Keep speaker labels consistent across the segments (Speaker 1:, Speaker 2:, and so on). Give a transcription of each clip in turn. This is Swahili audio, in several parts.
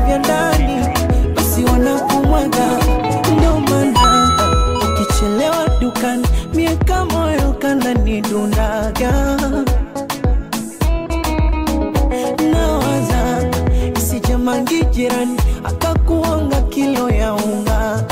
Speaker 1: vya ndani basi wanakumwaga ndio maana ukichelewa dukani miaka moyo kananidundaga nawaza isijamangi jirani akakuonga kilo ya unga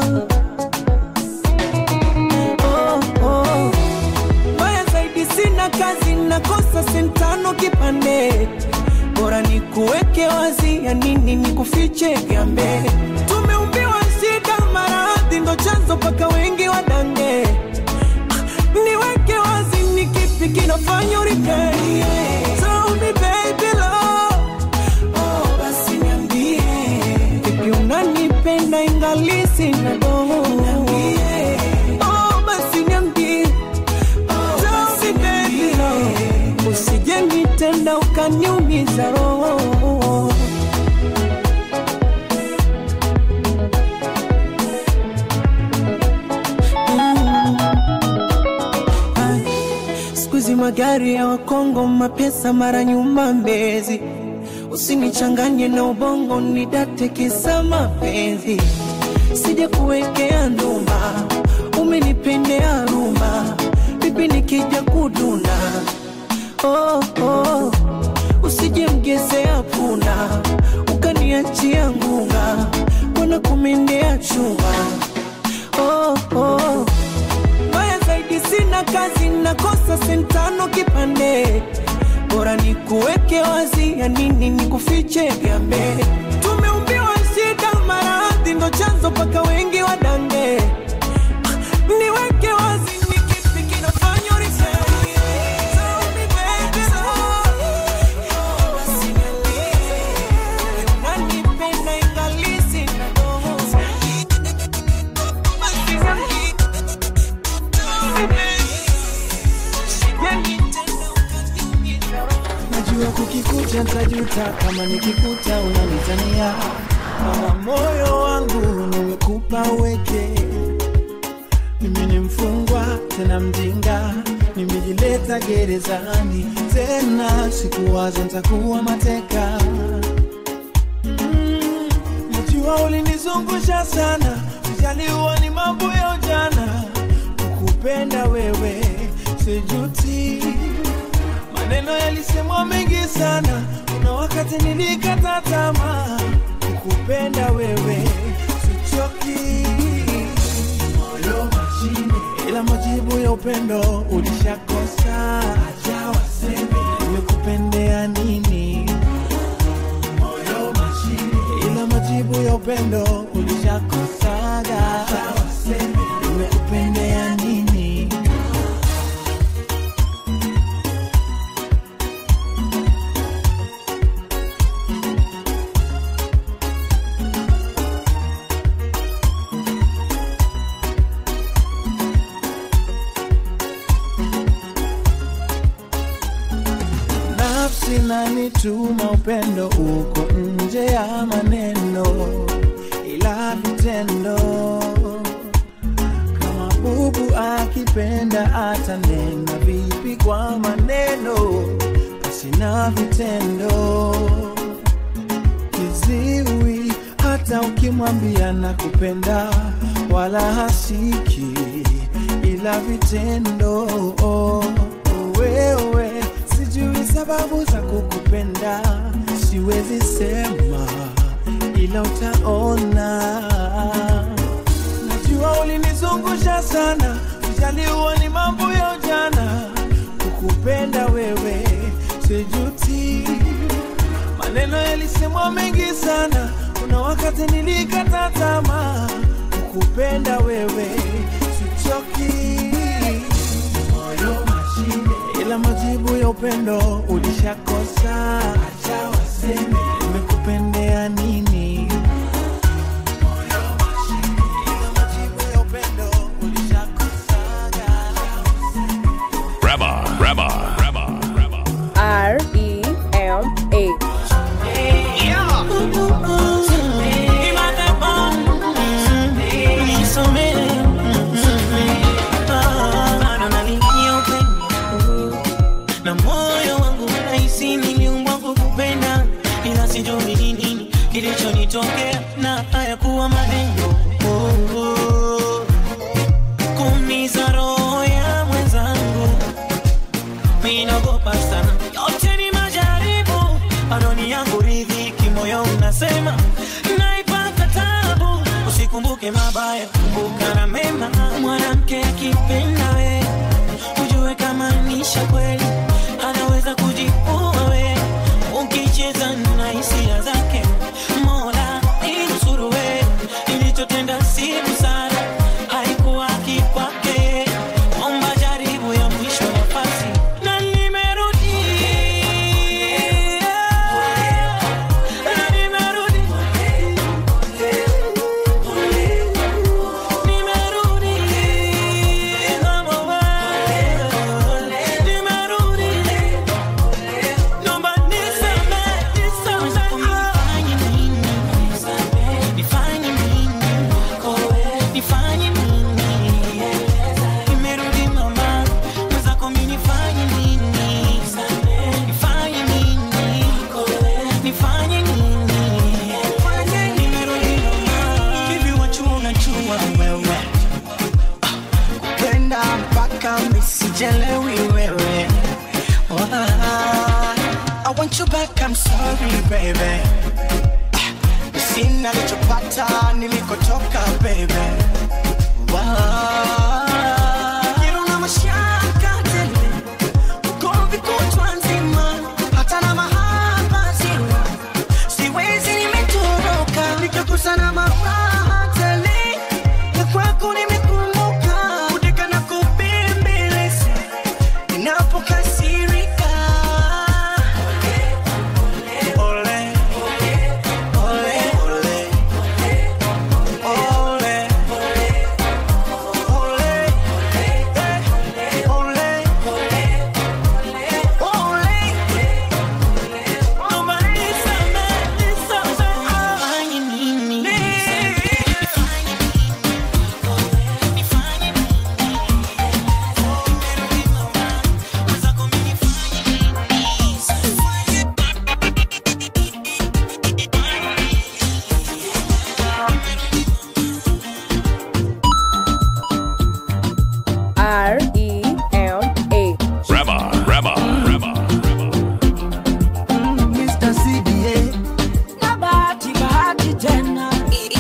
Speaker 1: oh, oh. Mbaya zaidi sina kazi, nakosa sentano kipande, bora ni kuweke wazi, ya nini ni kufiche gambe. Tumeumbiwa shida, maradhi ndo chanzo mpaka wengi wadange. Ah, Niweke wazi, ni kipi kinafanya uripei? Tell me baby love, oh basi niambie, vipi unanipenda ingali sina dogo? Niambie, oh basi niambie Tell me baby love, usije nitenda ukaniumiza roho. Mm. Ay, Siku hizi magari ya Wakongo, mapesa mara nyuma Mbezi, usinichanganye na ubongo, nidate kisa mapenzi, sija kuwekea nduma, umenipendea ruma, bibi nikija kuduna oh, oh. Usije mgezea puna ukaniachia ngunga, mbona kumendea chuma oh, oh. Mbaya zaidi sina kazi, nakosa sentano kipande, bora ni kuweke wazi, ya nini ni kufiche gambe. Tumeumbiwa shida, maradhi ndo chanzo mpaka wengi wadange. Ah, Niweke wazi, ni kipi kinafanya urisee? Tell me baby, oh, basi niambie, unanipenda ingali sina dogo. Basi niambie.
Speaker 2: najua kukikuta ntajuta kama nikikuta unanitania mama moyo wangu nimekupa uweke mimi ni mfungwa tena mjinga nimejileta gerezani tena sikuwaza ntakuwa mateka Mm, najua ulinizungusha sana ujaliwa ni mambo ya ujana kukupenda wewe sijuti maneno yalisemwa mengi sana kuna wakati nilikata tamaa kukupenda wewe sichoki moyo mashine ila majibu ya upendo ulishakosa acha waseme nimekupendea nini moyo mashine ila majibu ya upendo ulishakosaga acha waseme nimekupendea nini nafsi nanituma upendo uko nje ya maneno ila vitendo kama bubu akipenda atanena vipi kwa maneno pasina vitendo kiziwi hata ukimwambia na kupenda wala hasiki ila vitendo wewe sijui sababu za kukupenda siwezi sema ila utaona najua ulinizungusha sana ujaliwa ni mambo ya ujana kukupenda wewe sijuti maneno yalisemwa mengi sana kuna wakati nilikata tamaa kukupenda wewe sichoki moyo mashine ila majibu ya upendo ulishakosa acha waseme nimekupendea nini moyo mashine ila majibu ya upendo ulishakosaga
Speaker 3: Rabba, Rabba, Rabba, Rabba.
Speaker 4: R E M A.
Speaker 5: na moyo wangu unahisi niliumbwa kukupenda ila sijui
Speaker 1: kilichonitokea na hayakuwa maneno oh, oh. kuumiza roho ya mwenzangu minagopa sana yote ni majaribu adoni yangu ridhiki moyo unasema naipata tabu usikumbuke mabaya kumbuka na mema mwanamke akipenda we ujue kama nisha kweli anaweza kujipua we ukicheza na hisia zake mola inusuru we ilichotenda si busara haikuwa kikwake omba jaribu ya mwisho nafasi na nimerudi na nimerudi nimerudi kama wewe nimerudi Naomba nisamehe, nisamehe. Nifanye nini? Nifanye nini? Nimerudi mama, mwenzako mimi nifanye nini? Nifanye nini? Nifanye nini? Nimerudi mama. Hivi wachua unachua wewe
Speaker 2: Penda mpaka misijelewi wewe Why? I want you back, I'm sorry baby Ah, Sina lichopata nilikotoka baby Why? Kiruna mashaka tele Ugomvi kutwa nzima Hata na mahaba sina Siwezi nimetoroka Nikakosa na maraha tele Ya kwako nimekumbuka Kudeka na kubembeleza Ninapokasirika Ole, ole, ole Ole, ole, eh, ole Ole,
Speaker 1: Naomba nisamehe, nisamehe. Nifanye nini? Nifanye nini? Nifanye nini? Nimerudi mama, mwenzako mimi nifanye
Speaker 4: R E M A.
Speaker 3: Rema, Rema, Rema.
Speaker 2: Mr. CBA
Speaker 1: na bahati bahati tena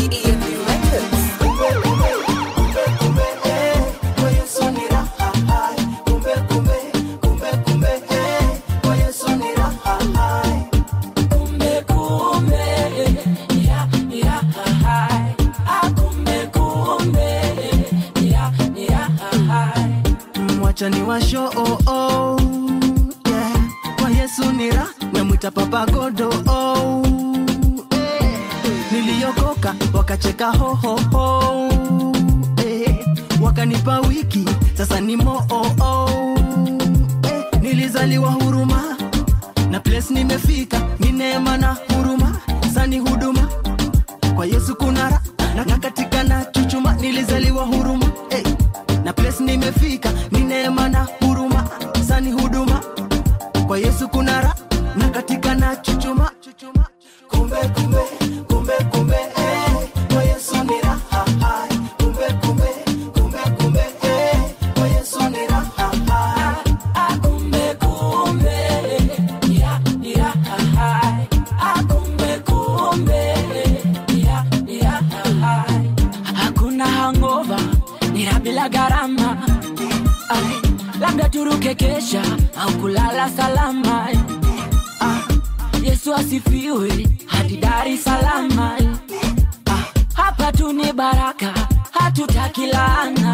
Speaker 1: kumbe kumbe ya ya hai ah kumbe kumbe ya ya hai
Speaker 2: mwachani wa show oh, oh, yeah. kwa yesu nira memwita papa godo oh, eh. niliokoka wakacheka hohoho eh. wakanipa wiki sasa ni moo oh, oh, eh. nilizaliwa huruma na place nimefika ni neema na huruma sani huduma kwa yesu kunara na, na katika na chuchuma nilizaliwa huruma hey. na place nimefika ni neema na huruma sani huduma kwa yesu kunara na katika na chuchuma kumbe kumbe kumbe kumbe eh. kwa yesu ni raha hai. kumbe kumbe kumbe kumbe eh. kwa yesu ni raha hai.
Speaker 1: ah kumbe kumbe ya ya hai ah kumbe kumbe ya ya hai hakuna hangover nira bila gharama Ai, labda turuke kesha au kulala salama ah, yesu asifiwe hadi dar es salama ah, hapa tu ni baraka hatutaki laana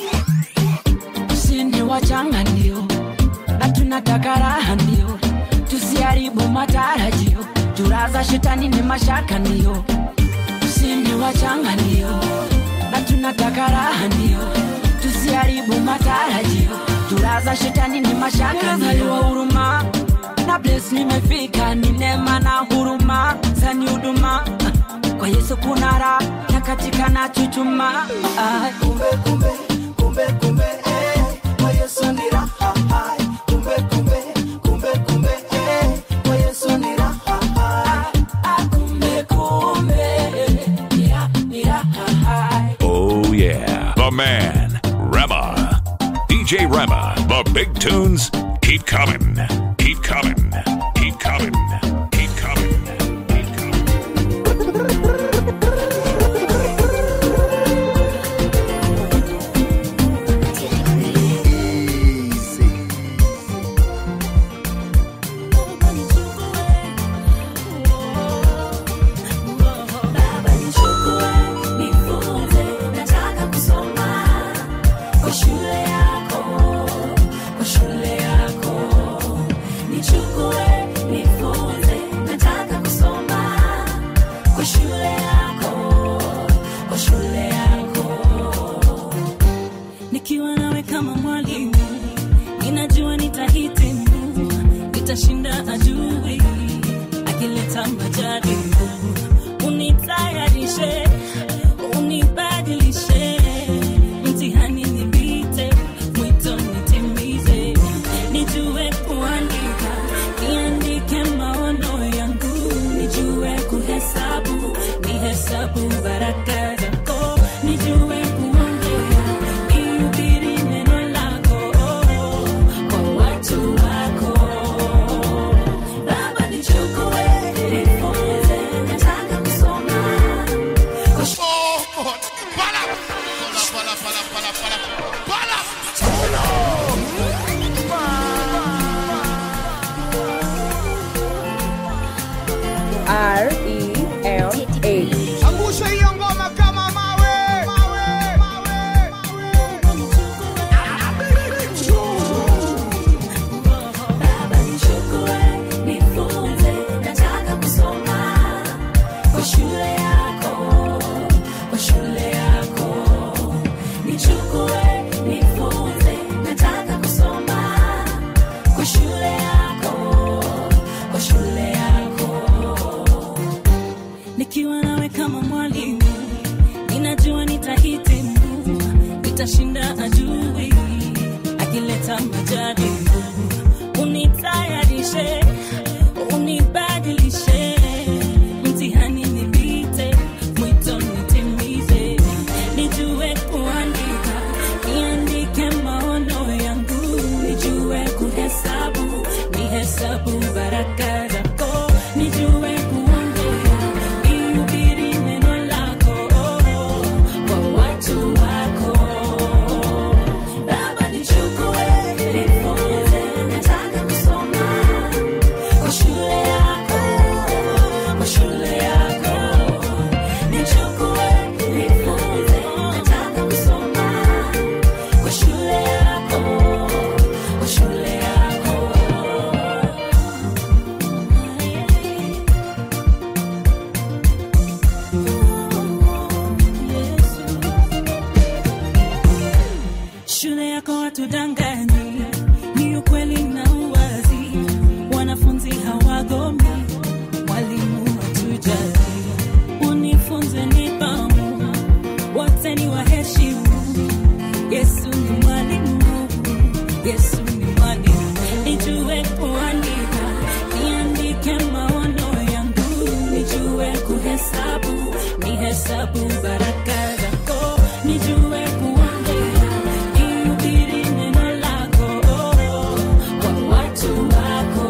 Speaker 1: sini wachanga ndio na tunataka raha ndio tusiharibu matarajio turaza shetani ni mashaka ndio sini wachanga ndio na tunataka raha ndio tusiharibu matarajio turaza shetani ni mashaka ndio huruma na bles nimefika ni neema na huruma zani huduma kwa yesu kuna raha na katika na chuchuma ah.
Speaker 2: kumbe kumbe kumbe kumbe eh. kwa yesu ni raha hai. kumbe kumbe kumbe kumbe eh. kwa yesu ni raha hai.
Speaker 1: Ah, kumbe kumbe
Speaker 3: the man, Rema. DJ Rema, the big tunes keep coming, keep coming, keep coming, keep coming, keep coming.
Speaker 5: Baba nichukue, nifunze, nataka kusoma kwa shule yako, kwa shule yako. Nichukue, nifunze, nataka kusoma kwa shule yako, kwa shule yako. Nikiwa nawe kama mwalimu, ninajua nitahitimu, nitashinda adui akileta majaribu unitayarishe unibadilishe mtihani nipite mwito nitimize nijue kuandika niandike maono yangu nijue kuhesabu nihesabu baraka zako nijue kuongea nihubiri neno lako kwa watu wako Baba nichukue, nifunze, nataka kusoma kwa shule
Speaker 4: R E M A.
Speaker 6: angusha hiyo ngoma kama mawe, mawe, mawe,
Speaker 5: Baba nichukue, nifunze, nataka kusoma kwa shule yako, kwa shule yako. Nichukue, nifunze, nataka kusoma kwa shule yako, kwa shule yako. Nikiwa nawe kama mwalimu, ninajua nitahitimu, nitashinda adui akileta majaribu. Unitayarishe, unibadilishe, mtihani nipite, mwito nitimize, nijue kuandika, niandike maono yangu, nijue kuhesabu, nihesabu baraka zako, nijue kuongea, nihubiri neno lako kwa watu wako. Baba nichukue, nifunze, nataka kusoma kwa shule yako, kwa shule yako. Nichukue, nifunze, nataka kusoma kwa shule yako, kwa shule yako. Shule yako watudanganyi, ni ukweli na uwazi. Wanafunzi hawagomi, mwalimu hatujali. Unifunze nidhamu, wote ni waheshimu. Yesu ni mwalimu, Yesu ni mwalimu. Nijue kuandika, niandike maono yangu, nijue kuhesabu, nihesabu baraka zako, nijue kuongea, nihubiri neno lako kwa watu wako.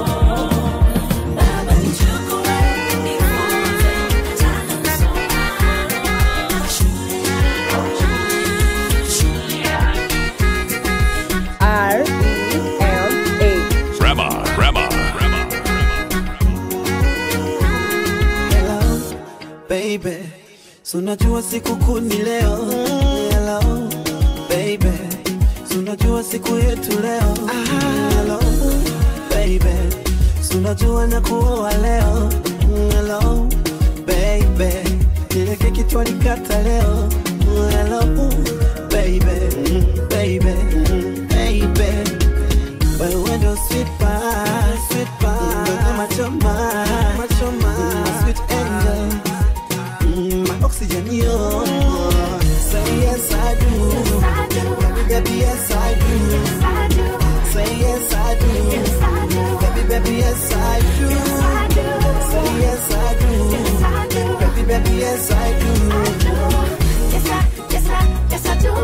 Speaker 5: Baba nichukue, nifunze, nataka kusoma kwa shule yako, shule yako.
Speaker 4: R E M A.
Speaker 3: Rema, Rema, Rema.
Speaker 2: Hello, baby. So unajua siku kuu ni leo. Hello, baby. So unajua siku yetu leo. Hello, baby. So unajua na kuoa leo. Hello, baby. Ile keki twalikata leo. Hello, baby. Baby. Baby. Wewe ndo sweet pie, sweet pie. Ndo machoma, machoma. My sweet angel. Mm, my oxygen, yo. Say yes, I do. Baby, baby, yes, I do. Say yes, I do. Baby, baby, yes, I do. Say yes, I do. Baby, baby, yes, I do.
Speaker 5: Yes, I, yes, I, yes, I do.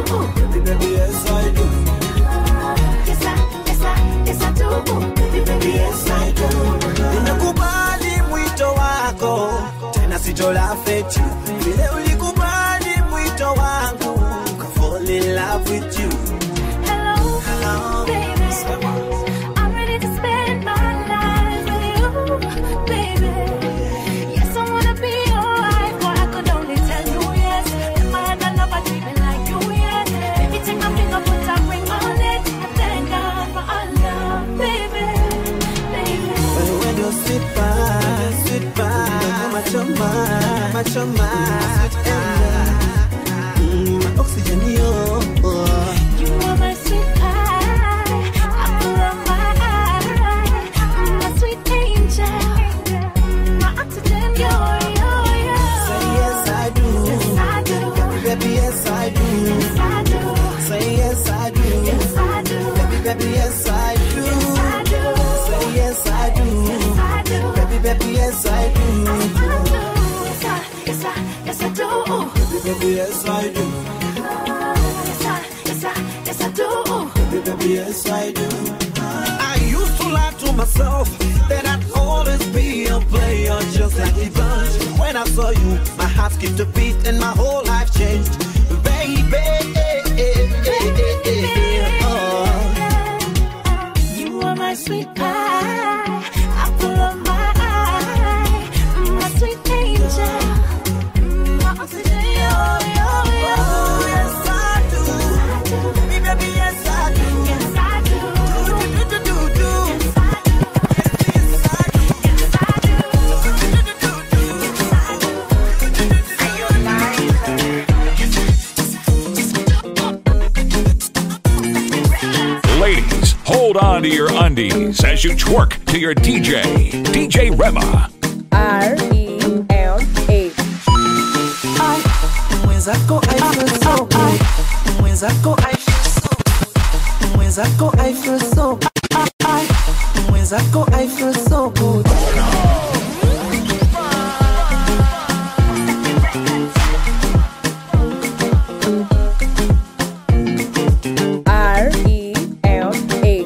Speaker 2: sitolafeti vile ulikubali mwito wangu ka fall in love with you
Speaker 5: Hello,
Speaker 2: Hello,
Speaker 5: baby. I'm ready to spend my life with you, baby. Yes, I wanna be your wife, but I could only tell you yes. If I had a lover dreaming like you, yeah. Baby, take my finger, put a ring on it. I thank God for our love, baby, baby.
Speaker 2: When you sit back, sit back, macho man, macho man, sweet mm, my oxygen, yo.
Speaker 5: You are my sweet pie, apple of my eye, my sweet angel, my oxygen, you're, you're, you're.
Speaker 2: Say yes, I do.
Speaker 5: Yes, I do.
Speaker 2: Baby, yes, I do.
Speaker 5: Yes, I do.
Speaker 2: Say yes, I do.
Speaker 5: Yes, I do.
Speaker 2: Baby, baby, yes, I do.
Speaker 5: Yes, I do.
Speaker 2: Say yes, I do.
Speaker 5: Yes, I do.
Speaker 2: Baby, baby, yes, I do.
Speaker 5: Yes, I, yes, I, yes, I do.
Speaker 2: Baby, baby, yes, I do.
Speaker 5: Yes, I, yes, I, yes, I do.
Speaker 2: Baby, baby, yes, I do. I used to lie to myself that I'd always be a player just like the bunch. When I saw you, my heart skipped a beat and my whole life changed. Baby, oh.
Speaker 5: You are my sweet pie, apple of my eye, my sweet angel, my oxygen, yo, yo, yo.
Speaker 2: Yes, I do. Baby, baby, yes, I do.
Speaker 5: Yes, I do.
Speaker 2: Do, do, do, do, do.
Speaker 5: Yes, I do.
Speaker 2: Yes, I do.
Speaker 5: Yes, I do.
Speaker 3: Ladies, hold on to your undies as you twerk to your DJ, DJ Rema.
Speaker 4: R E M A.
Speaker 2: mwenzako I feel so good. mwenzako I feel so good. mwenzako I feel so mwenzako I feel so good
Speaker 4: R E M A.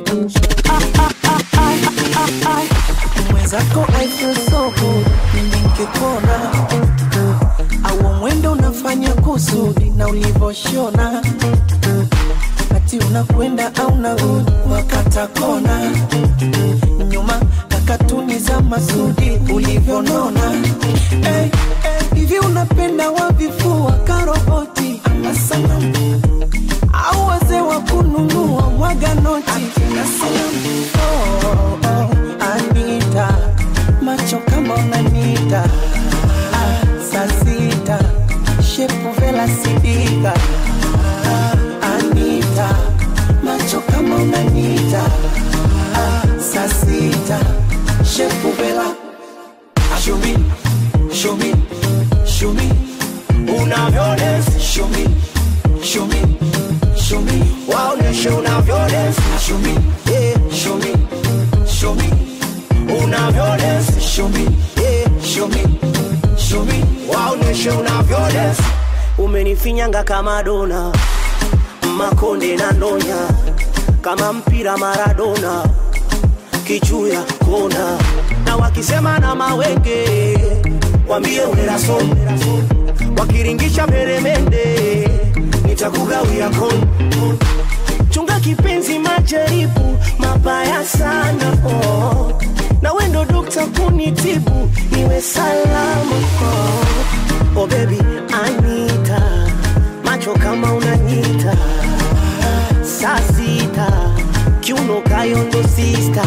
Speaker 2: mwenzako I feel so good nikikona au mwendo unafanya kusudi na ulivoshona ati unakwenda au narudi wakata kona nyuma na katuni za masudi ulivyonona hey, hey, hivi unapenda wavifua karoboti ama sanamu au wazee wa kununua mwaga noti na salamu oh, oh, Anita macho kama unanita ah, saa sita shepu vela sidika ah, Anita macho kama unanita ah, saa sita shepu vela Ah, show me, show me, show me unavyodance show me, show me, show me waoneshe unavyodance show me, yeah, show me, show me unavyodance show me, yeah, show me, show me waoneshe unavyodance umenifinyanga kama dona makonde na ndonya kama mpira Maradona kichuya kona na wakisema na mawenge wambie uneraso wakiringisha peremende nitakugawia kon chunga kipenzi majaribu mabaya sana oh. na wendo dokta kunitibu niwe salama oh. oh baby anita macho kama unanyita saa sita kiuno kayondo sista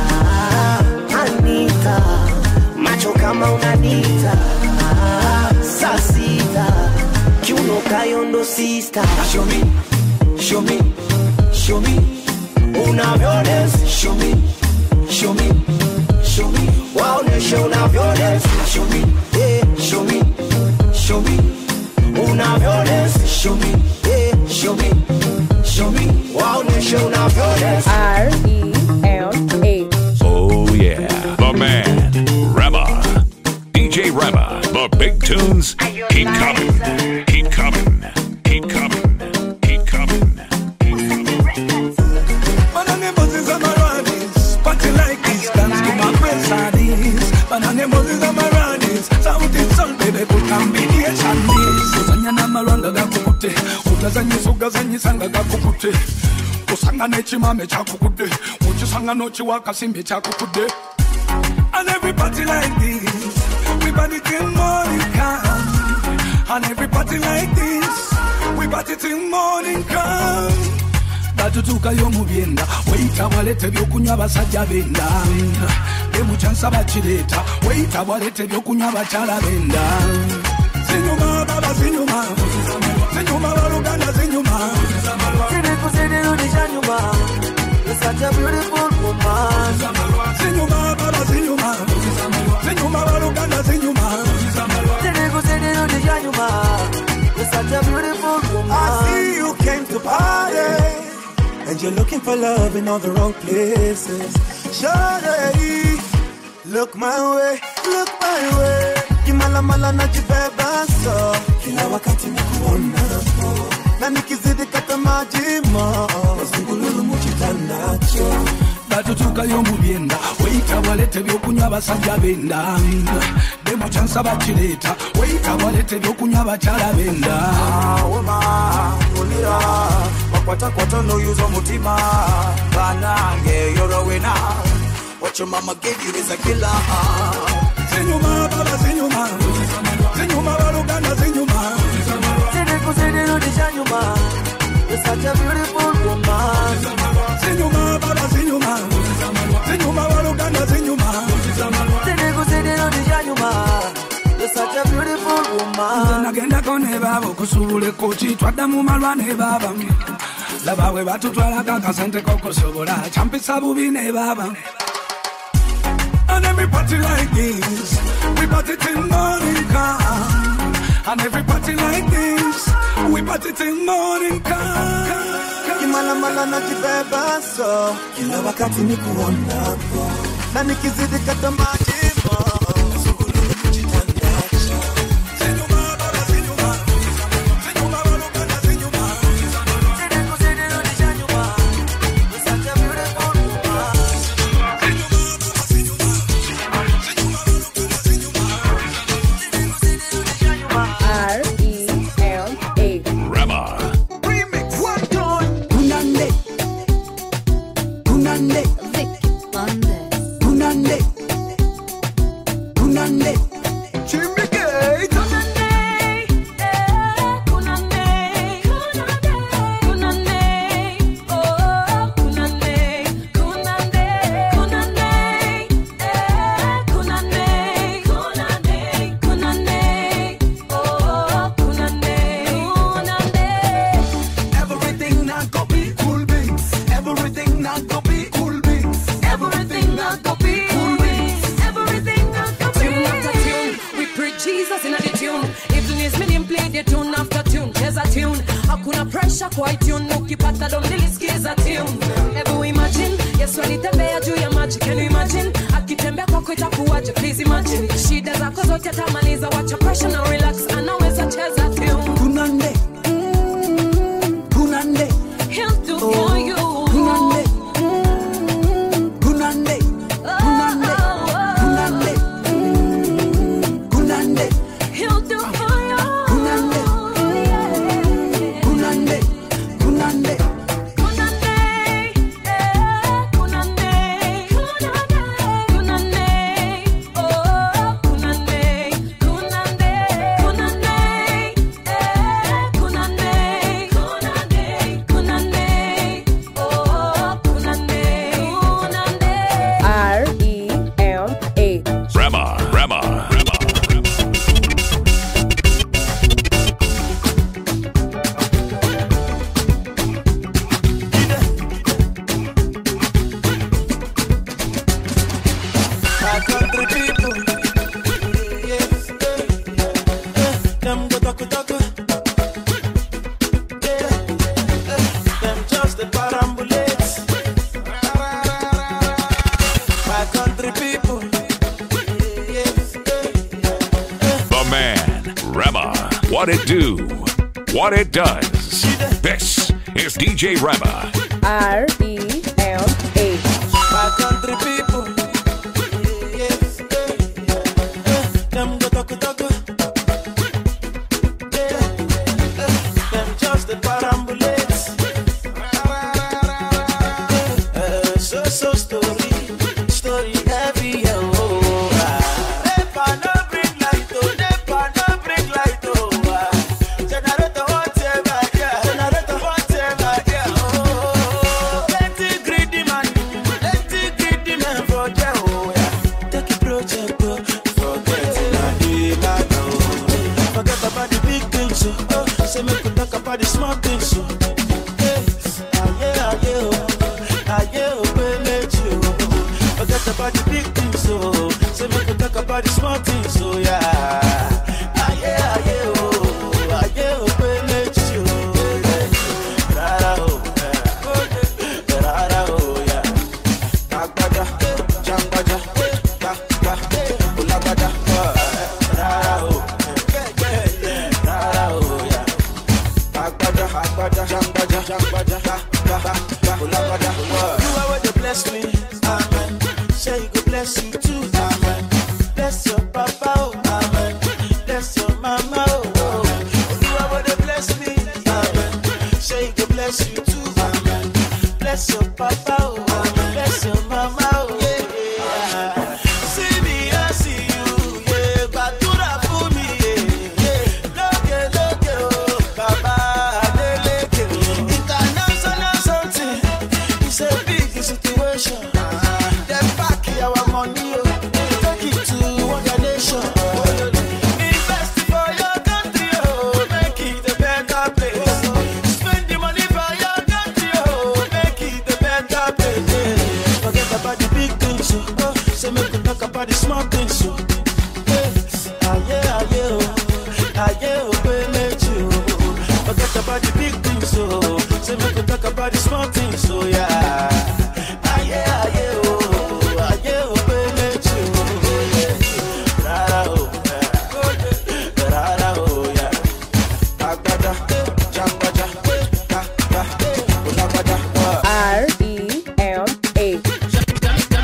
Speaker 2: anita macho kama unanita saa sita kiuno kayondo sista show me, show me, show me unavyodance show me, show me, show me waoneshe unavyodance show me, yeah, show me, show me unavyodance show me, yeah, show me, show me waoneshe unavyodance
Speaker 4: R E M A.
Speaker 3: Oh, yeah. The man, Rema. DJ Rema. The big tunes keep coming. Keep coming. Keep coming. Keep coming. Keep coming.
Speaker 7: Banana buses and Maranis, party like this, dance to my best ideas. Banana buses and Maranis, sound it soul, baby, gazanyisa ugazanyisa nga gakukutte osanga n'ekimame kyakukudde mukisanga n'okiwa akasimbi kyakukudde And everybody like this, we party till morning come. And everybody like this, we party till morning come. batutuukayo mu byenda weyita bwaleta ebyokunywa abasajja benda emukyansa bakireeta weyita bwaleta ebyokunywa abakyala benda zinyuma baba zinyuma zinyuma baluganda zinyuma zinyuma baba zinyuma zinyuma baluganda zinyuma
Speaker 8: I see you came to party And you're looking for love in all the wrong places Shawty, look my way, look my way Kimalamala najibeba so Kila wakati nikuona Na nikizidi kata majima Mazungululu muchitandacho
Speaker 7: batutuukayo mu byenda weyita bwaleta ebyokunywa abasajja benda demukyansa bakireeta weyita bwaleta ebyokunywa abakyala benda
Speaker 8: Woma, ulira Wakwatakwata no use omutima Banange, you're a winner What your mama gave you is a killer
Speaker 7: zinyuma baba zinyuma zinyuma baluganda zinyuma zinyuma baba zinyuma zinyuma baluganda zinyuma nze nagendako ne baaba okusuubula ekkoki twaddamu malwa ne baaba laba bwe batutwalako akasente kokusobola kyampisa bubi ne baaba And every party like this, we party till morning come. And every party like this, we party till morning come.
Speaker 8: Kimalamala najibeba so Kila wakati nikuonapo Na nikizidi kata majima Mazungululu muchitandacho
Speaker 4: R E M A.
Speaker 3: Rema.
Speaker 2: Kunande. Kunande. Kunande. Kunande.
Speaker 8: Jimmy Gate
Speaker 7: Everything not go be cool beans. Everything not go be cool beans. Everything not go be cool beans.
Speaker 9: Tune after tune, we preach Jesus in the tune. Even is meaning play the tune after tune, cheza tune. Hakuna pressure kwa tune, ukipata dom nilisikiza tune. Hebu imagine, Yesu alitembea juu ya maji, can you imagine? Akitembea kwako itakuwaje, please imagine. Shida zako zote atamaliza, wacha pressure na relax, anaweza cheza tune.
Speaker 2: Kunande. Mm, Kunande.
Speaker 9: He'll do for you.
Speaker 2: Kunande. Mm, Kunande. Kunande. Kunande. Mm, Kunande.
Speaker 9: He'll do for you.
Speaker 2: Kunande. Kunande. Kunande.
Speaker 4: R E M A.
Speaker 3: Rema. Rema. Rema.
Speaker 8: My country people Yes, eh, eh, Them go talk talk Yeah, eh, Them just the parambulates My country people Yes, eh,
Speaker 3: The man. Rema. What it do? What it does. This is DJ Rema.
Speaker 4: R E M A.
Speaker 8: My country people Yes, eh, eh, Them go talk talk Yeah, eh, Them just the para
Speaker 1: about the small things, so. Hey, ah, yeah, ah, yeah, oh. Ah, yeah, oh, baby, let you. Forget about the big things, so. Say we can talk about the small things, so yeah. Ah, yeah, ah, yeah, oh. Ah, yeah, oh, baby, let you. Rara, oh, yeah. Rara, oh, yeah. Agbaja, jangbaja, ga, ga, ulagbaja, eh, rara, oh. Rara, oh, yeah. Agbaja, agbaja, jangbaja, jangbaja, ga, ga, ga, ulagbaja, oh. You are where they bless me, amen. Say you go bless you too, amen. Bless your papa, oh, amen. Bless your mama, oh, oh. You are where they bless me, amen. Say you go bless you too, amen. Bless your papa, oh, amen. Bless your mama, oh, yeah. See me, I see you, yeah. Gbàdúrà fún mi, yeah, yeah. Lókè, lókè, oh, bàbá Adélékè. International something, it's a big situation. Dem pack our money, oh, take it to other nation. Invest for your country, oh, make it a better place. Spend the money for your country, oh, make it a better place. yeah. Forget about the big things, oh, oh, say make we talk about the small things, oh. Hey, ah, yeah, ah, yeah, oh, ah, yeah, oh, baby, let you. Forget about the big things, oh, say make we talk about the small things, oh, yeah. Ah, yeah, ah, yeah, oh, ah, yeah, oh, baby, let you. Yeah. Rara, oh, yeah. Rara, oh, yeah. Agbaja, jangbaja, ga, ga, ulagbaja, oh.
Speaker 4: R E M A.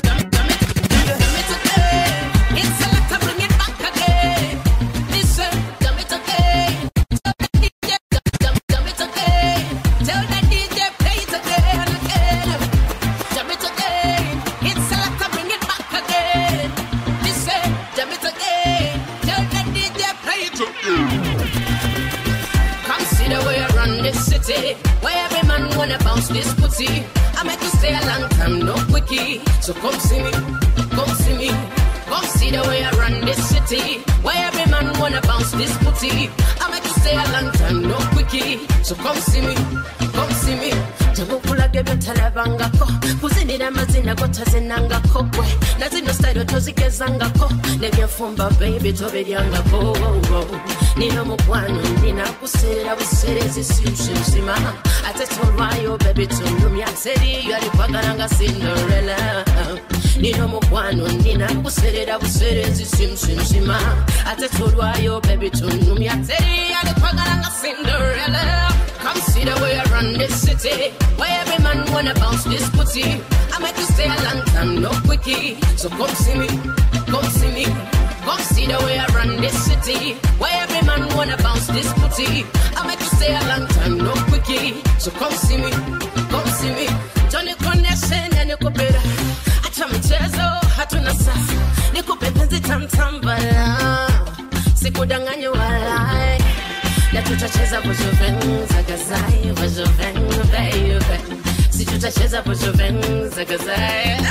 Speaker 9: Come see the way I run this city, where every man wanna bounce this putty. I make you stay a long time, no quickie. So come see me, come see me. Come see the way I run this city, where every man wanna bounce this putty. I make you stay a long time, no quickie. So come see me, come see me. tebukulaga ebyotalabangako kuzinira amazina gotazinangako gwe na zino style tozigezangako nebyefumba baby tobiryangako nina omukwano nina kuseera buseerezi simusimusima ate tolwayo baby tunyumya teriyo alikwagala nga cinderella nina omukwano nina kuseerera buseerezi simusimusima ate tolwayo baby tunyumya teriyo alikwagala nga cinderella Come see the way I run this city. Where every man wanna bounce this putty. I make you stay a long time, no quickie. So come see me, come see me. Come see the way I run this city. Where every man wanna bounce this putty. I make you stay a long time, no quickie. So come see me, come see me. Johnny connection and you could better. Acha michezo hatuna sasa. Nikupe penzi tamtambala. Sikudanganye walai na tutacheza vujuven zagazai vujuven baby si tutacheza vujuven zagazai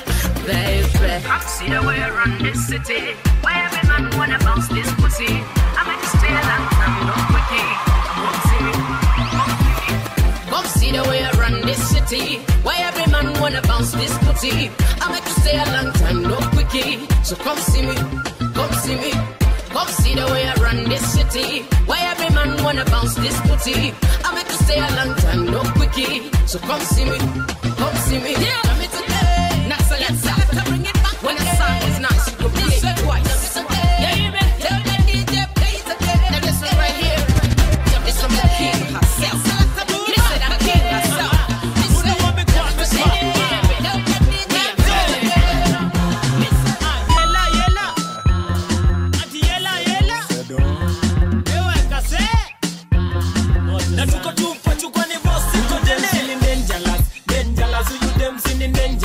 Speaker 9: baby I see the way I run this city where every man wanna bounce this pussy I make you stay a long time no quickie come see me come see the way I run this city where every man wanna bounce this pussy I make you stay a long time no quickie so come see me come see me Come see the way I run this city. Why every man wanna bounce this putty? I make you stay a long time, no quickie. So come see me, come see me. Yeah, come me today. Not so let's have to bring it back. When the song is nice, you can play it twice. Yeah, you better tell the DJ play it again. Now listen right here. This from the king herself. Listen, the king herself. Listen, listen, tell the DJ play it again.
Speaker 10: Yela, yela. Ati yela, yela. Ewe kase. Na tuko tupo chukwa ni boss iko dele. Feeling dangerous, dangerous. Who you them feeling dangerous?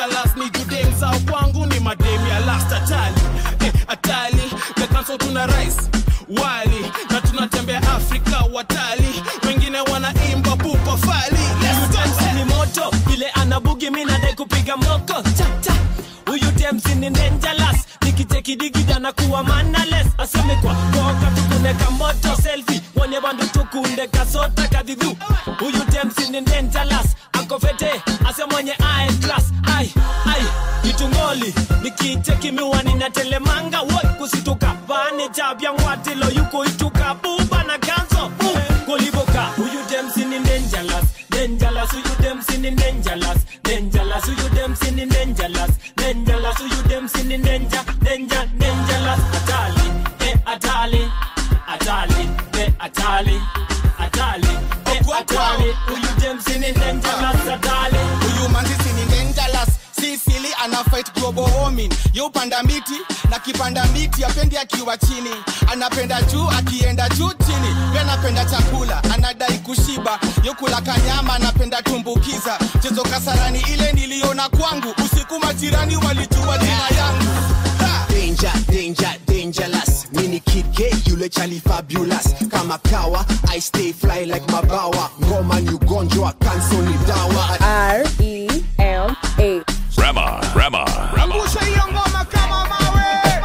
Speaker 11: salas ni judem zao kwangu ni madem ya last atali eh, atali mekanso tuna rice wali na tunatembea afrika watali wengine wanaimba pupa fali Let's dance.
Speaker 1: ni moto ile anabugi minadai kupiga moko cha cha huyu temsi ni dangerous nikichekidigida na kuwa manales aseme kwa koka tukuneka moto selfi wone bandu tukunde kasota kadhidhu huyu temsi ni dangerous akofete ase mwenye ae class ai ai itungoli nikicheki miwani na telemanga woi kusituka vane chabya ngwatilo yuko ituka buba na ganzo kolivoka huyu temsi ni dangerous dangerous huyu temsi ni dangerous dangerous huyu temsi ni dangerous dangerous huyu temsi ni danger danger dangerous atali eh atali atali eh atali atali eh atali huyu temsi ni dangerous atali
Speaker 12: huyu manzisi ni dangerous sisili ana fight global warming yo upanda miti na kipanda miti apendi akiwa chini anapenda juu akienda juu chini pia anapenda chakula anadai kushiba yo kula kanyama anapenda tumbukiza chezo kasarani ile niliona kwangu usiku majirani walijua jina yangu
Speaker 13: danger danger dangerous mini kid K yule chali fabulous kama kawa i stay fly like mabawa ngoma ni ugonjwa kanso ni dawa
Speaker 4: R E M A.
Speaker 3: Rema, Rema, Rema.
Speaker 6: Angusha hiyo ngoma kama mawe.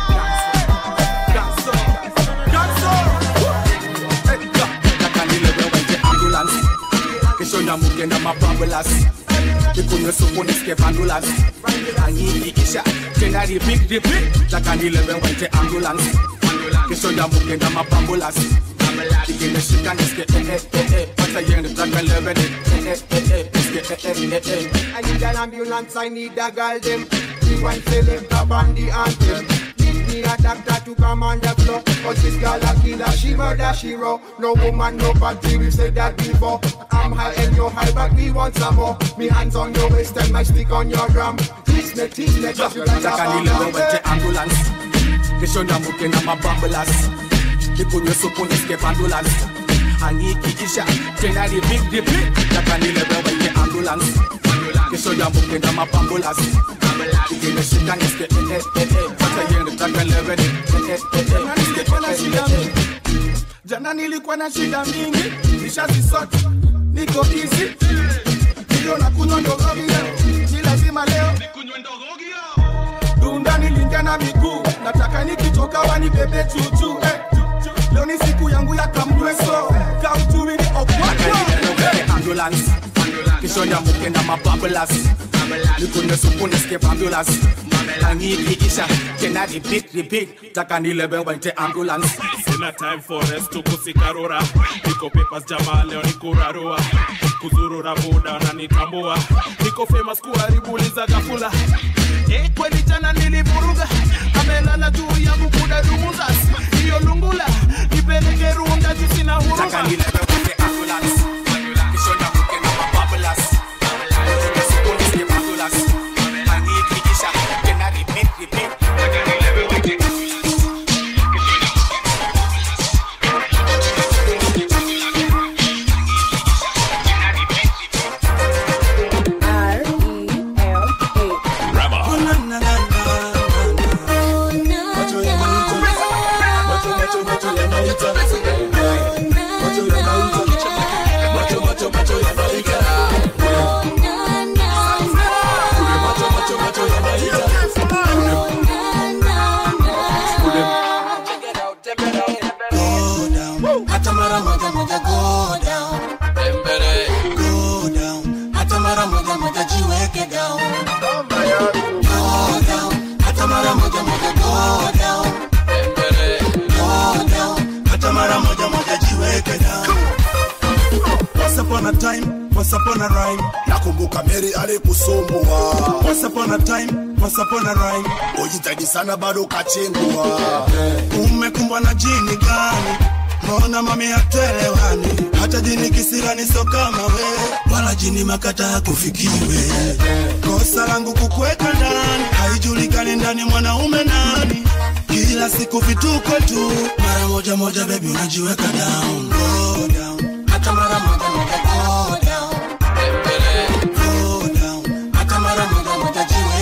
Speaker 7: takandilewewenje ambulance kishonda mugenda mabambulas ikunywe supu nisike vandulas anyiikisha tena repeat repeat takandilewewenje ambulance kishonda mugenda mabambulas ikinishika nisike eh eh eh eh pata yende takaleveni eh eh eh eh nisike eh eh eh eh
Speaker 6: I need an ambulance, I need a girl them. We want select a bandy anthem. Need me a doctor to come on the floor. Cause this girl a killer, she murder, she raw. No woman, no party, we said that before. I'm high and you're high, but we want some more. Me hands on your waist and my stick on your drum. Tease me, tease me, just like a
Speaker 7: takandilewewenje
Speaker 6: bam.
Speaker 7: ambulance kishonda mugenda mabambulas ikunywe supu nisike vandulas anyiikisha tena repeat repeat takandilewewenje ambulance kishonda mugenda mabambulas ikinishika nisike eh eh eh eh pata yende takaleveni eh eh eh eh nisike eh eh eh eh jana nilikuwa na shida mingi nishazisota niko easy ndio na kunywa ndogogi leo ni lazima leo dunda nilingia na miguu nataka nikitoka wanibebe chuchu eh. leo ni siku yangu ya kamdweso kamtuini ambulance kishonya mukenda mababulas nikunye supu nisike ambulance angiikisha tena repeat repeat taka nilebe wente ambulance
Speaker 11: sina time for rest tukusikarura niko papers jamaa leo ni kurarua kuzurura muda na nitambua niko famous kuharibuliza gafula Eh, kweli jana nilivuruga amelala juu yangu kudadumuza hiyo lungula nipeleke runda juu sina huruma
Speaker 7: taka nilebe wente ambulance kishonya mukenda mababulas nikunye supu nisike ambulance angiikisha tena repeat repeat taka nilebe wente
Speaker 4: R E M A.
Speaker 3: Rema.
Speaker 8: hata mara moja moja go down go down hata mara moja moja jiweke down go down hata mara moja moja go down go down hata mara moja moja jiweke down
Speaker 14: Once upon a time, once upon a rhyme.
Speaker 15: nakumbuka meri alikusumbua
Speaker 14: Once upon a time, once upon a rhyme.
Speaker 15: ujitahidi sana bado ukachengua
Speaker 14: Umekumbwa na jini gani? Mbona mami hatuelewani? Hata jini kisirani so kama we, wala jini makata hakufikiwe. Kosa langu kukuweka ndani, haijulikani ndani mwanaume nani. Kila siku vituko tu, mara moja moja baby unajiweka down, go down.
Speaker 8: hata mara moja moja go down go down hata mara moja moja jiweke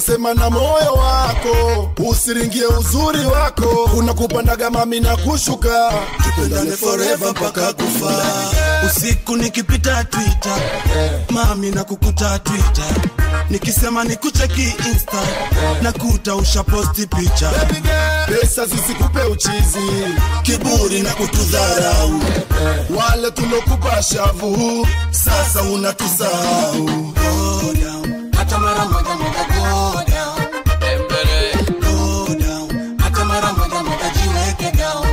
Speaker 15: sema na moyo wako usiringie uzuri wako unakupandaga mami na kushuka
Speaker 14: tupendane forever mpaka kufa usiku nikipita twitter mami na kukuta twitter nikisema nikucheki insta nakuta ushaposti picha
Speaker 15: pesa zisikupe uchizi
Speaker 14: kiburi na kutudharau
Speaker 15: wale tulokupa shavu
Speaker 14: sasa unatusahau Go down. hata mara moja moja go down. Go down. hata mara moja moja jiweke down.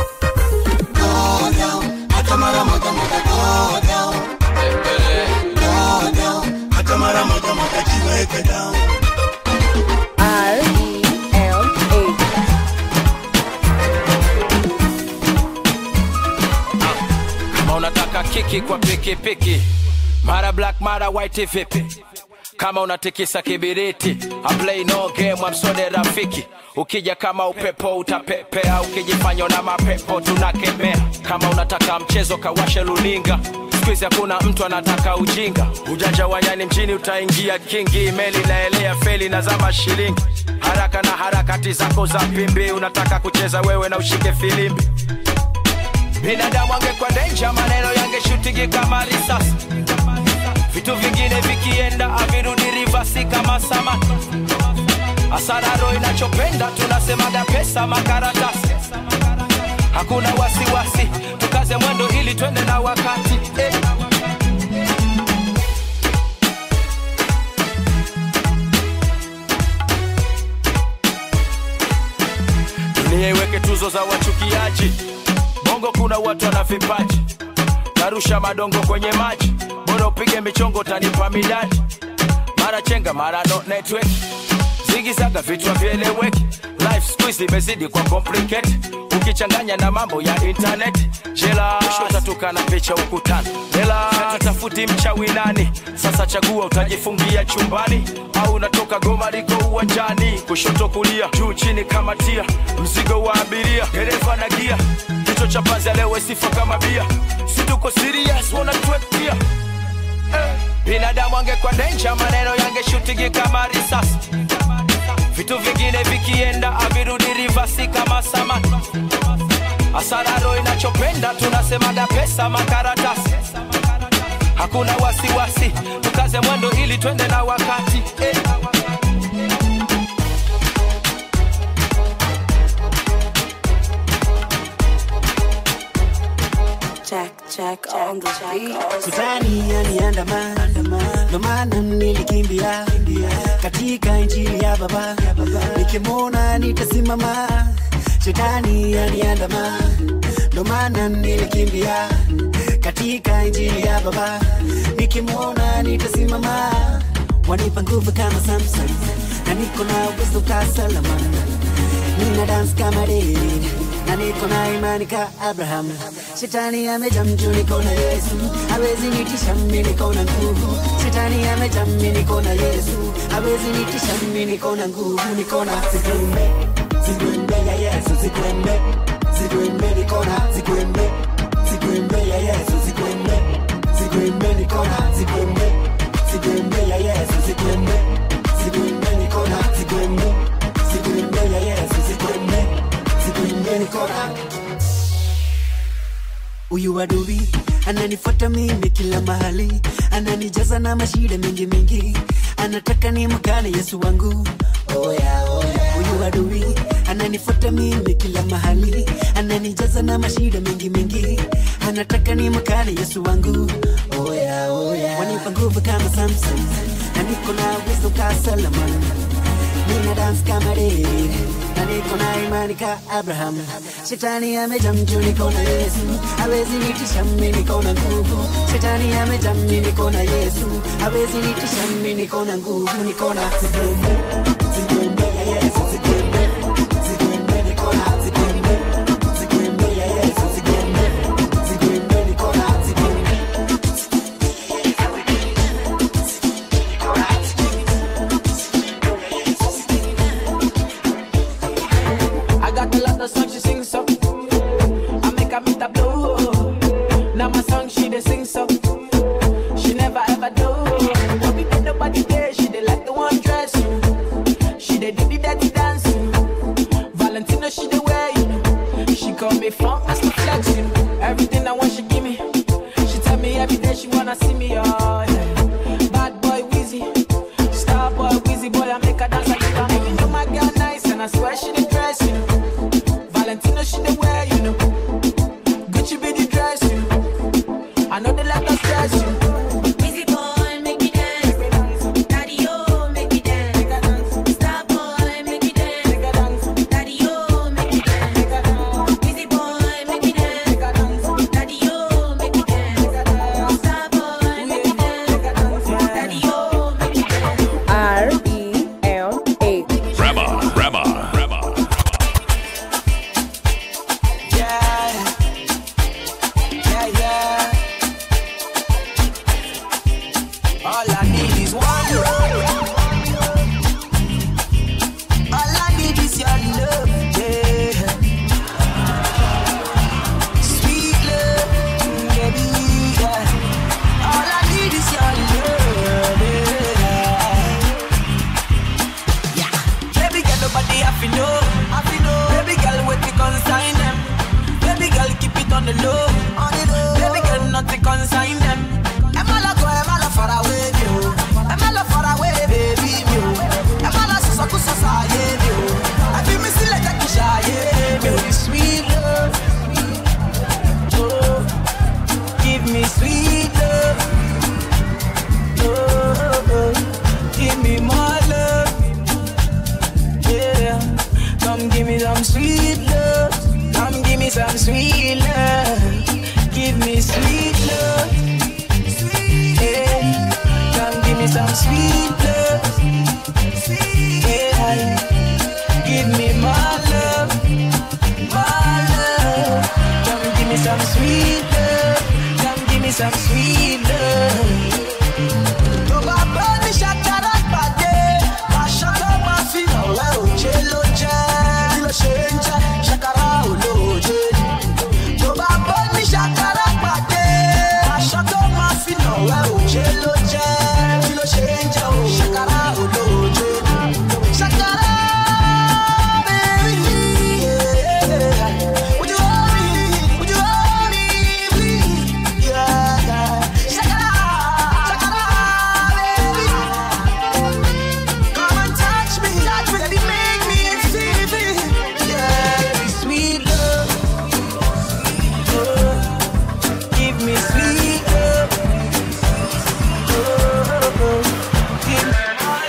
Speaker 14: Go down. hata mara moja moja go down. Go down. hata mara moja moja jiweke down.
Speaker 4: R E L A.
Speaker 16: kama unataka kiki kwa pikipiki mara black mara white vipi kama unatikisa kibiriti I play no game amsode rafiki ukija kama upepo utapepea ukijifanya na mapepo tunakemea kama unataka mchezo kawashe luninga skuizi hakuna mtu anataka ujinga ujanja wa nyani mjini utaingia kingi meli naelea feli na zama shilingi haraka na harakati zako za pimbi unataka kucheza wewe na ushike filimbi binadamu angekuwa denja maneno yangeshutigi kama risasi vitu vingine vikienda avirudi rivasi kama samaki asararo inachopenda tunasemaga pesa makaratasi hakuna wasiwasi tukaze mwendo ili twende na wakati eh. dunia iweke tuzo za wachukiaji bongo kuna watu wana vipaji narusha madongo kwenye maji bora upige michongo tanipa midadi mara chenga mara no network zigizaga vitu havyeleweki life squeeze imezidi kwa complicate ukichanganya na mambo ya internet jela utatuka na picha ukutani hela tutafuti mchawi nani sasa chagua utajifungia chumbani au unatoka goma liko uwanjani kushoto kulia juu chini kama tia mzigo wa abiria dereva na gia kichwa cha panzi leo sifa kama bia si tuko serious wanatuetia eh. binadamu angekuwa denja maneno yangeshutigi kama risasi vitu vingine vikienda avirudi rivasi kama samaki asararo inachopenda tunasemaga pesa makaratasi hakuna wasiwasi tukaze mwendo ili twende na wakati eh.
Speaker 17: Jack, Jack on the beat.
Speaker 2: Shetani yaniandama, ndo maana nilikimbia katika injili ya Baba, nikimwona nitasimama. Shetani yaniandama, ndo maana nilikimbia katika injili ya Baba, nikimwona nitasimama. Wanipa nguvu kama Samson, na niko na uwezo ka Solomon, nina dance kama David na niko na imani ka Abraham. Shetani amejaa mjuu, niko na Yesu, hawezi nitisha mimi, niko na nguvu. Shetani amejaa mimi, niko na Yesu, hawezi nitisha mimi, niko na nguvu, niko na zikuembe, zikuembe ya Yesu, zikuembe, zikuembe, niko na zikuembe, zikuembe ya Yesu, zikuembe, zikuembe, niko na zikuembe, zikuembe ya Yesu, zikuembe, zikuembe, niko na zikuembe, zikuembe ya Yesu, zikuembe, zikuembe, niko na Huyu adui ananifuata mimi kila mahali, ananijaza na mashida mingi mingi, anataka ni mkane Yesu wangu. Oh yeah, oh yeah. Huyu adui ananifuata mimi kila mahali, ananijaza na mashida mingi mingi, anataka ni mkane Yesu wangu. Oh yeah, oh yeah. Wanipa nguvu kama Samson, na niko na uwezo ka Solomon, nina dance kama David na niko na imani ka Abraham. Shetani amejaa mjuu, niko na Yesu, hawezi nitisha mimi, niko na nguvu. Shetani amejaa mimi, niko na Yesu, hawezi nitisha mimi, niko na nguvu, niko na zikuembe, zikuembe ya Yesu, zikuembe, zikuembe, niko na zikuembe, zikuembe ya Yesu, zikuembe, zikuembe, niko na zikuembe.
Speaker 18: I got a lot of songs she sing so. I make her meet a blow. Now my song she dey sing so. She never ever do. Don't be bend nobody there. She dey like the one dress. call me funk, that's the flex, you know. Everything I want, she give me. She tell me every day she wanna see me, oh yeah. Bad boy Wheezy, star boy Wheezy boy, I make her dance like a Even though my girl nice and I swear she the dress, you know. Valentino she the wear, you know. Gucci be the dress, you know. I know they let us stress, you know.
Speaker 5: Busy boy, make me dance. Daddy, oh, make me dance. Star boy, make me dance. Daddy, oh, make me dance. Busy boy, make me dance. Daddy, oh, make me dance. Star boy, make me dance. Daddy, oh, make me dance.
Speaker 4: R E M A.
Speaker 3: Rema, Rema, Rema.
Speaker 18: Yeah, yeah, yeah. All I need is one love. All I need is your love, yeah. Sweet love, baby, yeah. All I need is your love, yeah. Yeah. Baby girl, nobody have to know, have to know. Baby girl, wait me consign them. Baby girl, keep it on the low, on the low. Baby girl, nothing consign them. Am I go, am I far away, you? Am I far away, baby, you? Am I so so so so yeah, you? I feel me still like a kisha, yeah, baby, sweet love. Oh, give me sweet love. Oh, oh, give me more love. Yeah, come give me some sweet love. Come give me some sweet love. Give me sweet love. Yeah, come give me some sweet love. Yeah, give me my love, my love. Come give me some sweet love. Come give me some sweet love. Tó bá bọ́ ní ṣàkàrà pàdé, aṣọ tó máa fi hàn wá òjé ló jẹ́. Kí ló ṣe ń jẹ́ ṣàkàrà olóòjé? Tó bá bọ́ ní ṣàkàrà pàdé, aṣọ tó máa fi hàn wá òjé ló jẹ́. Kí ló ṣe ń jẹ́ o? Ṣàkàrà olóòjé. Ṣàkàrà baby, yeah. Would you hold me? Would you hold me, please? Yeah, yeah. Ṣàkàrà, ṣàkàrà, baby. Come and touch me, touch me, baby, make me feel it. Yeah, baby, sweet love. Oh, give me sweet love. Oh, oh, give me my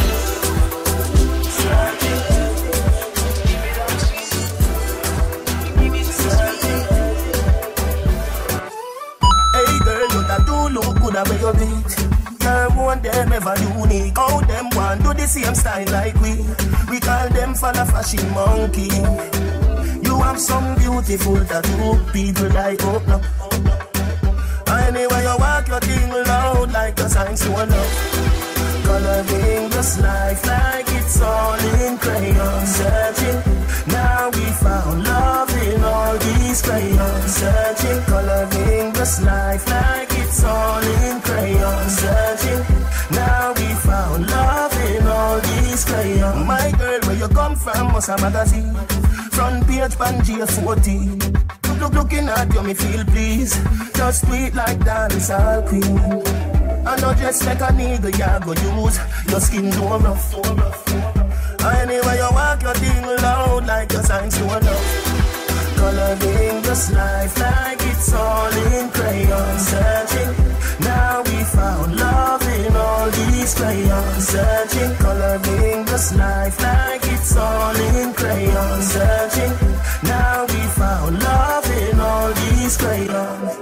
Speaker 14: Hey girl, you that do look good at where you beat. Girl, one them ever unique. How them want do the same style like we. We call them fella fashion monkey. You have some beautiful tattoo. People like oh no. Anyway, you walk your thing loud like a sign to love. Coloring this life like it's all in crayon. Searching, now we found love in all these crayons. Searching, coloring this life like it's all in crayon. Searching, now we found love in all these crayons. My girl, where you come from, was a magazine. Front page, Pangea 14. Look, look, looking at you, me feel please. Just sweet like dancehall queen. I know just like a nigga, you go use your skin too rough. Anyway, you walk your thing loud like your signs to love. Coloring this life like it's all in crayon. Searching, now we found love in all these crayons. Searching, coloring this life like it's all in crayon. Searching, now we found love in all these crayons.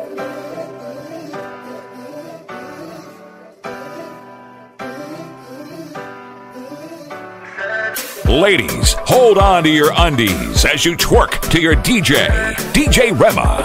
Speaker 3: Ladies, hold on to your undies as you twerk to your DJ, DJ Rema.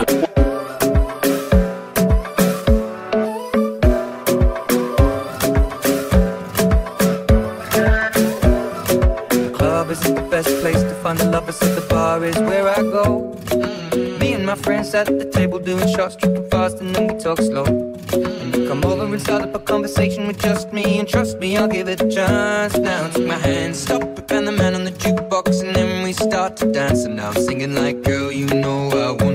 Speaker 19: Club isn't the best place to find the lovers, so the bar is where I go. Me and my friends sat at the table doing shots, tripping fast, and then we talk slow. And you come over and start up a conversation with just me, and trust me, I'll give it a chance. Now take my hand, stop it, and the man on the jukebox, and then we start to dance. And now I'm singing like, girl, you know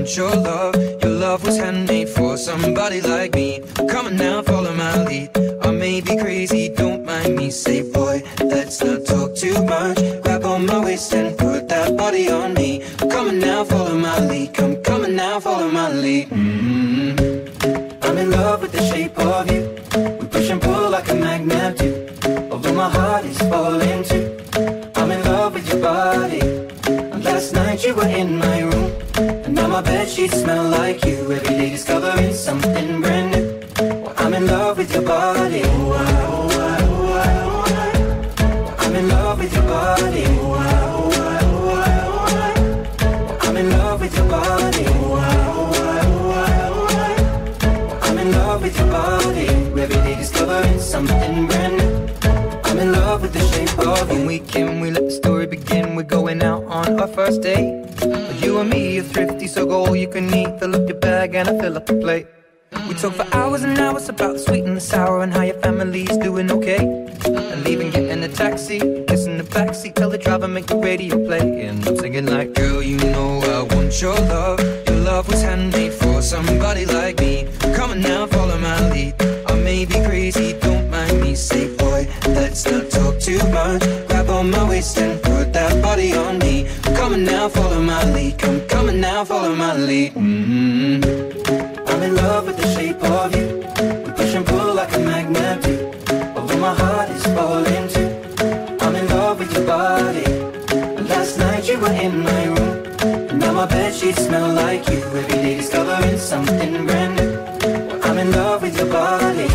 Speaker 19: want your love. Your love was handmade for somebody like me. Come on now, follow my lead. I may be crazy, don't mind me. Say, boy, let's not talk too much. Grab on my waist and put that body on me. Come on now, follow my lead. Come, come on now, follow my lead. mm I'm in love with the shape of you. We push and pull like a magnet do. Although my heart is falling too. I'm in love with your body. And last night you were in my room. And now my bed sheets smell like you. Every day discovering something brand new. Well, I'm in love with your body. Oh, I, oh, I, oh, I, oh, I. I'm in love with your body. Oh, I, oh, I, oh, I, oh, I. I'm in love with your body. Oh, I, oh, I, oh, I, oh, I. I'm in love with your body. Every day discovering something brand new. I'm in love with the shape of you. When we can, we let the story begin. We're going out on our first date. But you and me are thrifty, so go all you can eat. Fill up your bag and I fill up the plate. We talk for hours and hours about the sweet and the sour and how your family's doing okay. And leaving, getting a taxi, kissing the backseat, tell the driver make the radio play. And I'm singing like, girl, you know I want your love. Your love was handmade for somebody like me. Come on now, follow my lead. I may be crazy, don't mind me. Say, boy, let's not talk too much. Grab on my waist and put that body on me. Come on now, follow my lead. Come, come on now, follow my lead. mm I'm in love with the shape of you. We push and pull like a magnet do. Although my heart is falling too. I'm in love with your body. Last night you were in my room. And now my bed sheets smell like you. Every day discovering something brand new. Well, I'm in love with your body.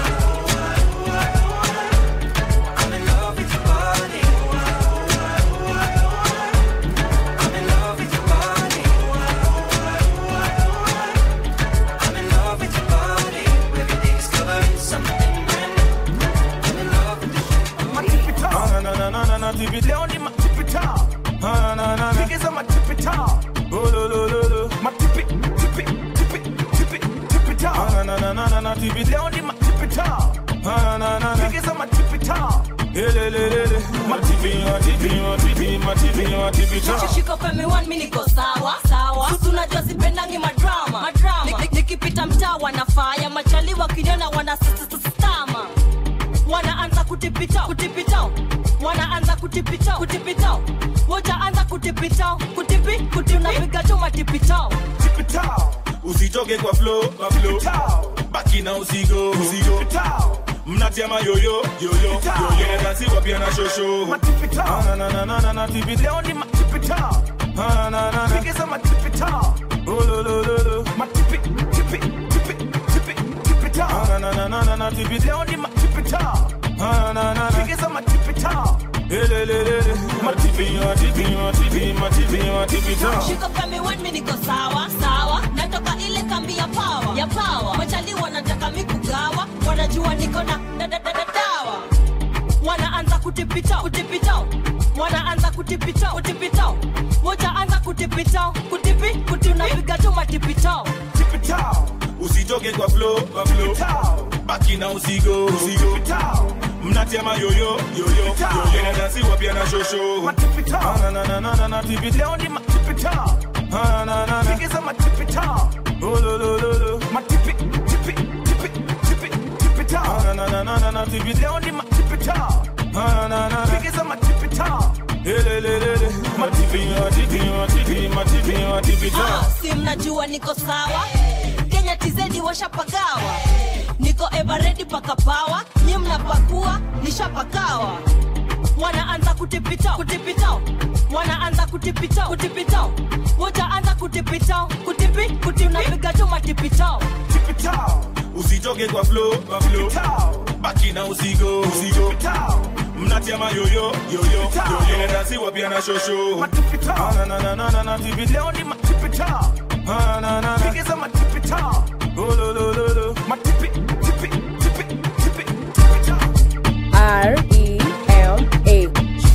Speaker 19: I'm in love with your body. I'm in love with your body. I'm in love with your body. Every day discovering something brand new. I'm in love with the shape of you.
Speaker 20: na na na na na tipi leo ni matipita na na na pigiza matipita oh lo lo lo lo matipi tipi tipi tipi tipita na na na na na na tipi leo ni matipita na na na na pigiza matipita ele le le le matipi matipi matipi matipi matipita
Speaker 21: shika femi one mi niko sawa sawa Susu unajua sipendangi madrama madrama Nik- nikipita mtaa wanafaya machali wakiniona wana stama wanaanza kutipita kutipita wanaanza kutipita kutipita wojaanza kutipita kutipi kuti unapiga tu matipita
Speaker 20: tipita usitoke kwa flow kwa flow baki na usigo usigo mnatia mayoyo yoyo yoyo inadansiwa pia na shosho na na na na na na tipi leo ni matipita na na na na pigiza matipita oh lo lo lo lo matipi tipi tipi tipi tipita na na na na na na tipi leo ni matipita na na na na pigiza matipita ele le le le matipi matipi matipi matipi matipita
Speaker 21: shika femi one mi niko sawa sawa natoka ile kambi ya pawa ya pawa machali wanataka mikugawa wanajua niko na da- da- da- da- dawa wanaanza kutipita kutipita wanaanza kutipita kutipita wojaanza kutipita kutipi kuti unapiga tu matipita
Speaker 20: tipita usitoke kwa flow kwa flow baki na usigo usigo mnatia mayoyo yoyo yoyo inadansiwa pia na shosho na na na na na na tipita leo ni matipita na na na na pigiza matipita oh lo lo lo lo matipi tipi tipi tipi tipita na na na na na na tipita leo ni matipita na na na na pigiza matipita ele le le le matipi matipi matipi matipi matipita
Speaker 21: Ah, si mnajua niko sawa kenya tizedi washapagawa niko everedi paka pawa nyi mnapakua nishapakawa wanaanza kutipita kutipita wanaanza kutipita kutipita wojaanza kutipita kutipi kuti unapiga tu matipita
Speaker 20: tipita usitoke kwa flow kwa flow baki na usigo usigo mnatia mayoyo yoyo yoyo inadansiwa pia na shosho na na na na na na tipita leo ni matipita na na na na pigiza matipita oh lo lo lo lo matipi tipi tipi tipi tipita
Speaker 4: R E L A.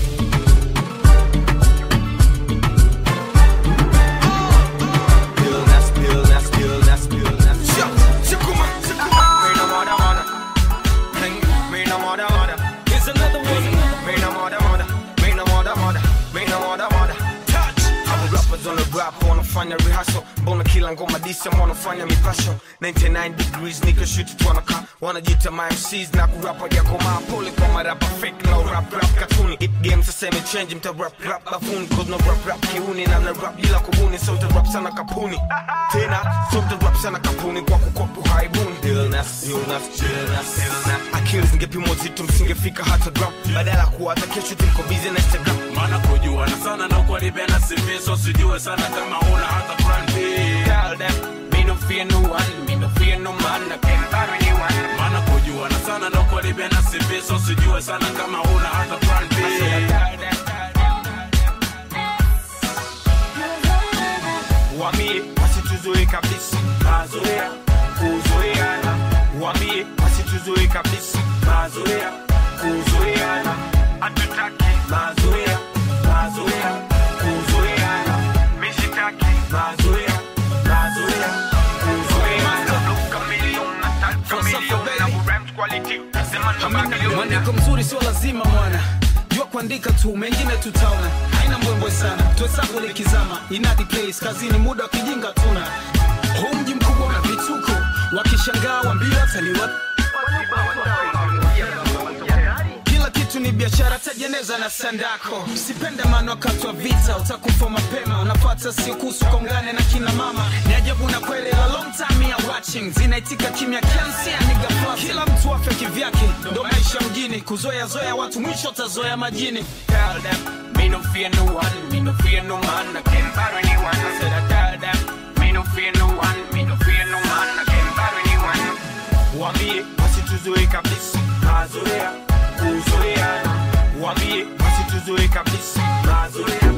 Speaker 16: Here's another one. Me no mother, mother. Me no mother, mother. Me no mother, mother. Touch. I'm rappers on the rap on the
Speaker 9: nafanya rehearsal mbona kila ngoma disi ama wanafanya mipasho 99 degrees niko shuti twanaka wanajita my MCs na kurapa jakomaa pole kwa marapa fake no rap rap katuni it game sasa imechange mta rap rap bafuni cause no rap rap kiuni na mna rap bila kubuni so mta rap sana kapuni tena so mta rap sana kapuni kwa kukopu haibuni illness illness illness akili zingepimwa zito msingefika hata gram badala ya kuwa hata kesho tuko busy na Instagram
Speaker 11: maana kujuana sana na kuharibia sifiso sijue sana kama una hata plan B.
Speaker 9: Tell them, me no fear no one, me no fear no man, I can't buy anyone.
Speaker 11: maana kujuana sana na kuharibia sifiso sijue sana kama una hata plan B.
Speaker 9: Wambie wasituzoe kabisa mazoea kuzoeana, wambie wasituzoe kabisa mazoea kuzoeana, hatutaki mazoea mazoea kuzoeana, mishitaki mazoea mazoea kuzoeana. Chameleon, attack chameleon, na rhymes quality, sema na bagilion.
Speaker 22: mwandiko mzuri sio lazima mwana jua kuandika tu mengine tutaona haina mbwembwe sana tuhesabu likizama inadi place kazini muda wa kijinga tuna huu mji mkubwa na vituko wakishangaa wambia wataliwa kila kitu ni biashara tajeneza na sandako sipende maana wakati wa vita utakufa mapema unapata siku kongane na kina mama ni ajabu na kweli la long time ya watching zinaitika kimya kiansia nigafla kila mtu afya kivyake ndo maisha mjini kuzoea zoea watu mwisho tazoea majini
Speaker 9: Tell them, me no fear no one, me no fear no man, I can't buy anyone. I said I tell them, me no fear no one, me no fear no man, I can't buy anyone. Wambie wasituzoe kabisa mazoea kuzoeana, wambie wasituzoe kabisa mazoea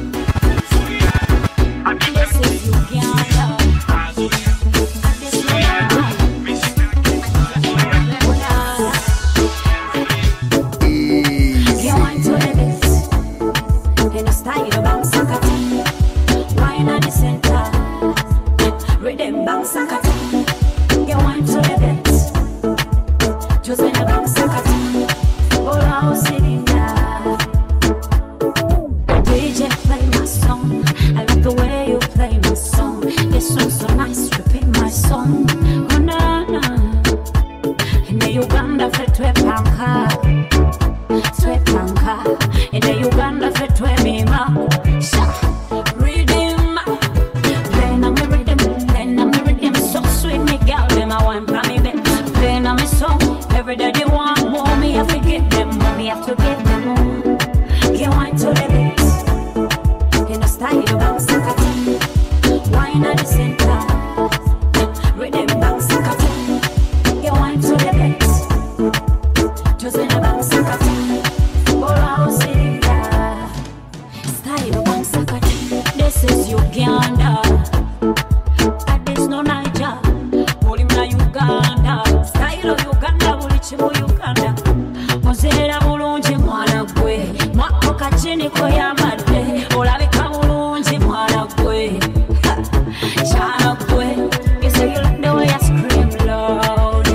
Speaker 5: DJ, play my song. I like the way you play my song. This song's so nice, repeat my song. Oh na na. Ine Uganda fe twepanka, twepanka. Ine Uganda fe twemima. Sha, rhythm. Play na me rhythm, play na me rhythm. So sweet, me girl, them a wine pa me back. Play na me song. Every day they want more, me have to give them more. Me have to give them more. Get wine to the beat. In a style of bounce and Wine at the center. Rhythm bounce and Get wine to the beat. Just in a bounce and All out cylinder. Style of bounce and This is Uganda. And this no Niger. Buli mna Uganda. Style of Uganda. Buli chimu Uganda. Ozeera bulungi mwana gwe mwako kachini koyambadde olabika bulungi mwana gwe Ha, kyala gwe You say you like the way I scream loud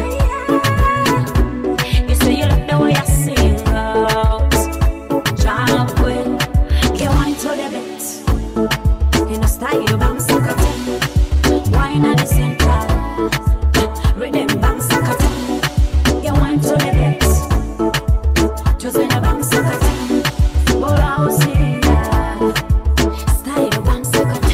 Speaker 5: You say you like the way I sing out Kyala gwe Get wine to the beat In a style bounce and Wine at the center Rhythm bounce and Get wine to the beat just in a bang second, but I was in Style bang second.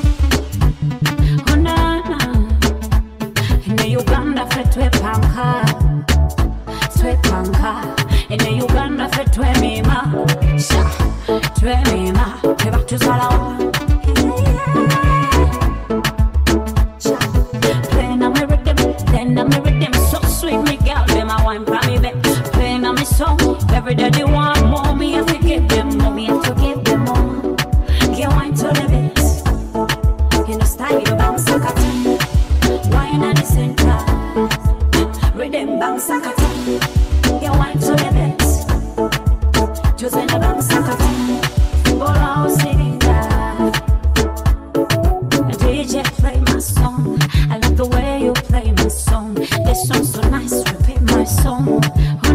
Speaker 5: Oh na na, in Uganda fe twe panka, twe panka. In Uganda fe twe mima, sha, twe mima. Te back to Salawa. Play na me rhythm, play na me rhythm, so sweet me girl, them a wine for me back. Play na me song, every day they want more, me have to give them more, me have to give them more. Get wine to the beat, in a style of bounce and cut. Wine at the center, rhythm bounce and cut. Get wine to the beat, just in a bounce and cut. Ball out sitting there. DJ, play my song. I like the way you play my song. This song's so nice, repeat my song. Oh